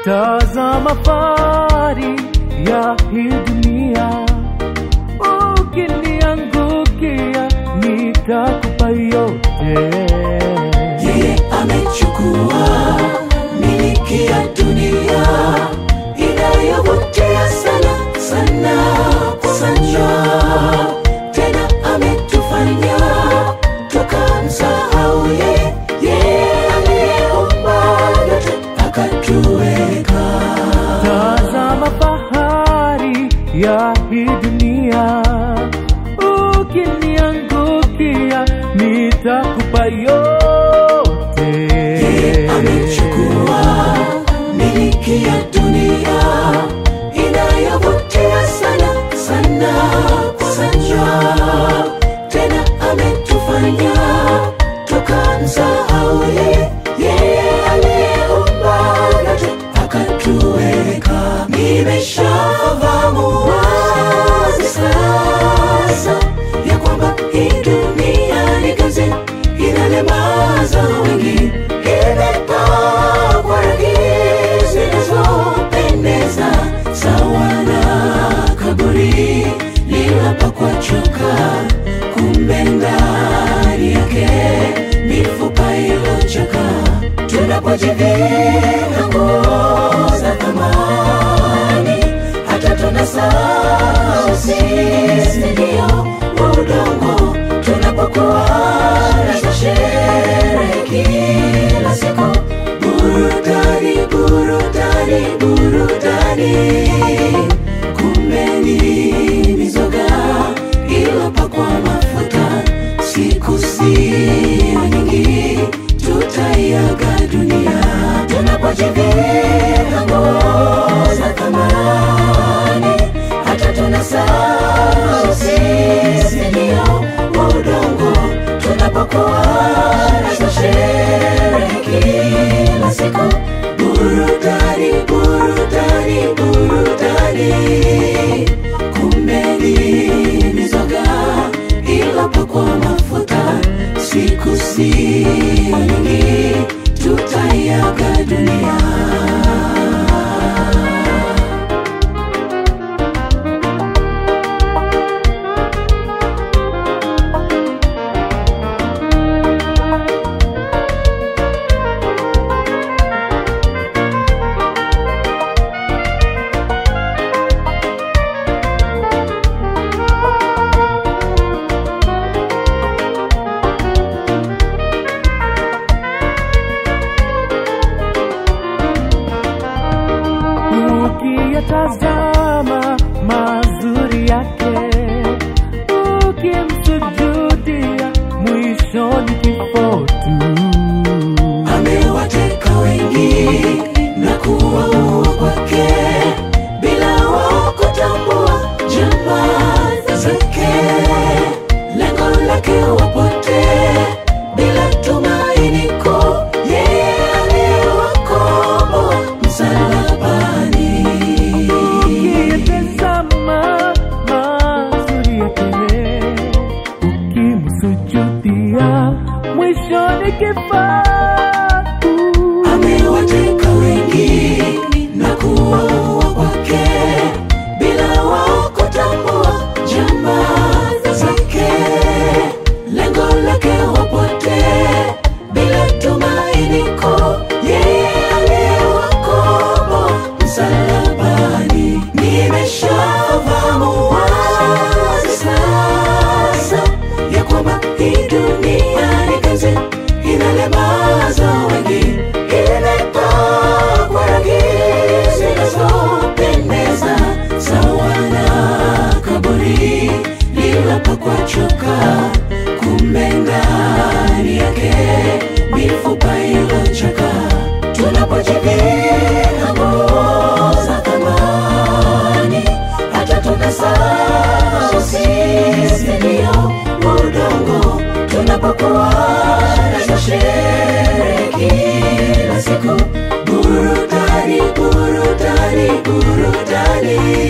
Tazama fahari ya hii dunia, ukiniangukia nitakupa yote. Yeye amechukua miliki ya dunia inayovutia sana sana sana, tena ametufanya tukamsahau yeye, yeye aliyeumba yote akatuweka. Tazama fahari ya hii dunia, ukiniangukia nitakupa yote. Yeye amechukua miliki ya dunia inayovutia sana sana sana, tena ametufanya tukamsahau yeye, yeye aliyeumba yote akatuweka. Nimeshafahamu wazi sasa ya kwamba hii dunia ni kazi inalemaza wengi, imepakwa rangi zinazopendeza sawa na kaburi lililopakwa choka, kumbe ndani yake mifupa iliyochoka. Tunapojivika nguo za thamani, hata tunasahau sisi ndio udongo tunapokuwa na sherehe kila siku, burudani, burudani, burudani, kumbe ni mizoga iliyopakwa mafuta. Siku sio nyingi, tutaiaga dunia tunapojivika nguo za thamani, hata tunasahau sisi ndio udongo tunapokuwa na sherehe kila siku, burudani, burudani, burudani, kumbe ni mizoga iliyopakwa mafuta. Siku sio nyingi, tutaiaga dunia. ukiyatazama mazuri yake, ukimsujudia mwishoni kifo tu. amewateka wengi na kuwaua kwake bila wao kutambua jamaa zake. Lengo lake wapotee bila tumaini kuu, yeye aliyewakomboa msalabani. Ukiyatazama mazuri yake, ukimsujudia mwishoni kifo tu. amewateka wengi na kuwaua kwake bila wao kutambua jamaa zake. Lengo lake wapotee bila tumaini kuu, yeye aliyewakomboa msalabani. Nimeshafahamu wazi sasa ya kwamba hii dunia ni kazi inalemaza wengi, imepakwa rangi zinazopendeza sawa na kaburi lililopakwa choka, kumbe ndani yake mifupa iliyochoka. Tunapojivika nguo za thamani, hata tunasahau sisi ndio udongo tunapokuwa na sherehe kila siku, burudani, burudani, burudani